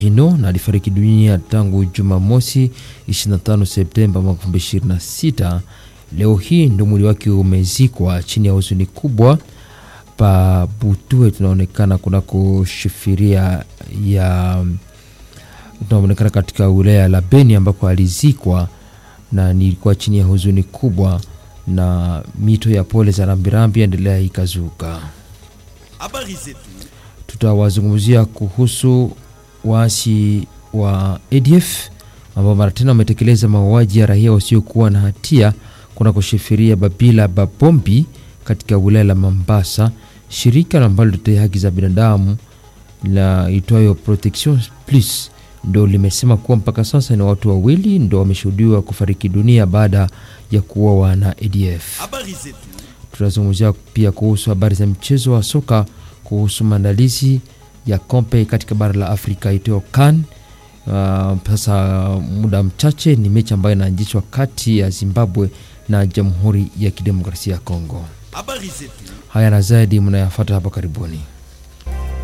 Hino na alifariki dunia tangu Jumamosi 25 Septemba mwaka 2026. Leo hii ndo mwili wake umezikwa chini ya huzuni kubwa pa Butue, tunaonekana kunako shifiria ya tunaonekana katika wilaya la Beni ambako alizikwa, na nilikuwa chini ya huzuni kubwa, na mito ya pole za rambirambi endelea ikazuka. Habari zetu. Tutawazungumzia kuhusu waasi wa ADF ambao mara tena wametekeleza mauaji ya raia wasiokuwa na hatia kunako shifiria Babila Babombi katika wilaya la Mambasa. Shirika ambalo litetea haki za binadamu la itwayo Protection Plus ndo limesema kuwa mpaka sasa ni watu wawili ndo wameshuhudiwa kufariki dunia baada ya kuuawa na ADF. Habari zetu. Tunazungumzia pia kuhusu habari za mchezo wa soka kuhusu maandalizi ya kompe katika bara la Afrika itayo CAN. Uh, sasa muda mchache ni mechi ambayo inaanzishwa kati ya Zimbabwe na Jamhuri ya Kidemokrasia ya Kongo. Habari zetu. Haya na zaidi mnayafuata hapa karibuni.